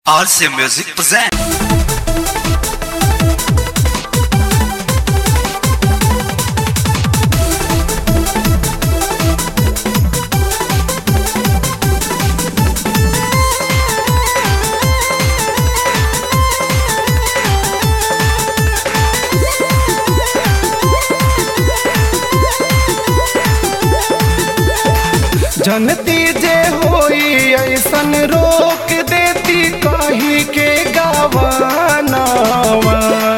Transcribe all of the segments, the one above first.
RC Music present. जनती जे होई ऐसन रोक देती कही के गावानावा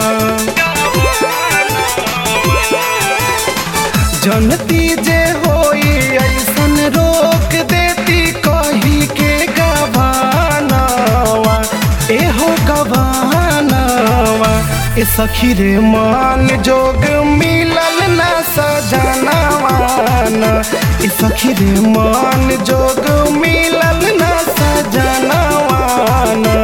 जनती जे होई ऐसन रोक देती कही के गवानावा एहो गवानावा ए सखी रे मान जोग मिलल ना सजनावाना ए सखी रे मान जोग मिलल ना सजनावाना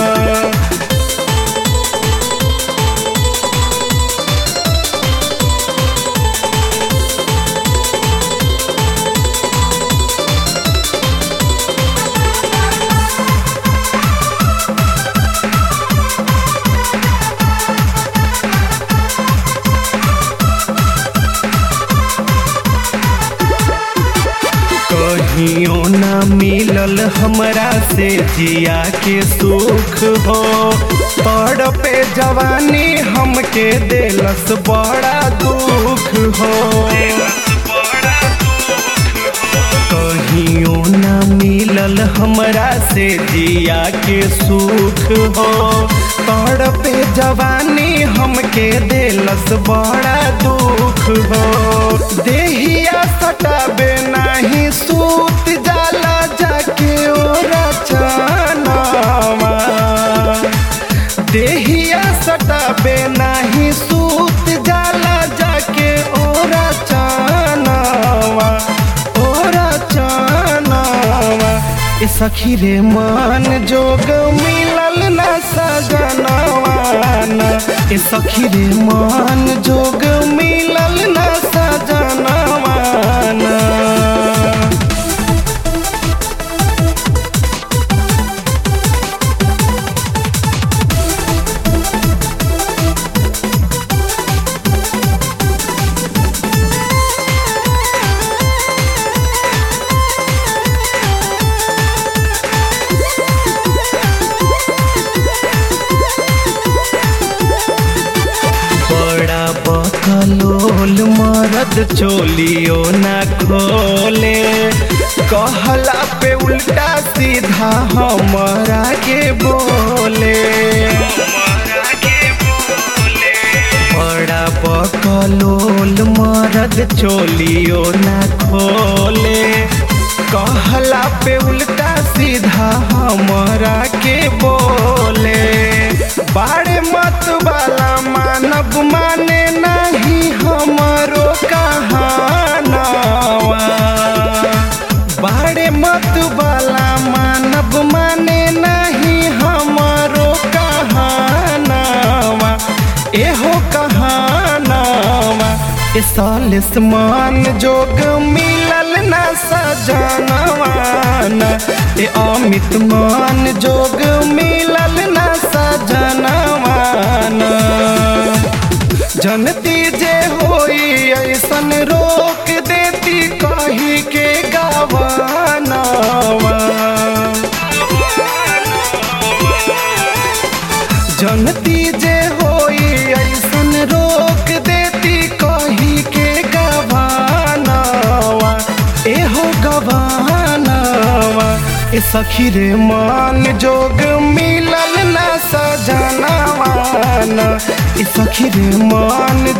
कहियो ना मिलल हमरा से जिया के सुख हो पड़ पे जवानी हमके देलस बड़ा दुख हो कहियो ना मिलल हमरा से जिया के सुख हो पड़ पे जवानी हमके देलस बड़ा दुख हो देहिया सटाबे नाही सूत जाला जाके ओरा चनावा देहिया सटाबे नाही सूत जाला जाके ओरा चनावा ओरा चनावा ए सखी रे मान जोग मिलल ना सजनवाना ए सखी रे मान जोग मिलल ना सजनवाना बड़ा बकलोल मरद चोलियो ना खोले कहला पे उल्टा सीधा हमारा के बोले बड़ा बकलोल मरद चोलियो ना खोले कहला पे उल्टा सीधा हमारा के बोले बाड़े मत वाला मानब माने नहीं हमारो कहानावा बाड़े मत वाला मानब माने नहीं हमारो कहानावा एहो कहानावा ए सालिस मान जोग मिलल ना सजनवाना ए अमित मान जोग मिलल ना सजनवाना जनती जे होई ऐसन रोक देती कही के गावानावा जनती जे होई ऐसन रोक देती कही के गवानावा एहो गवानावा ए सखी रे मान जोग मिलल ना सजनावाना ए सखी रे मान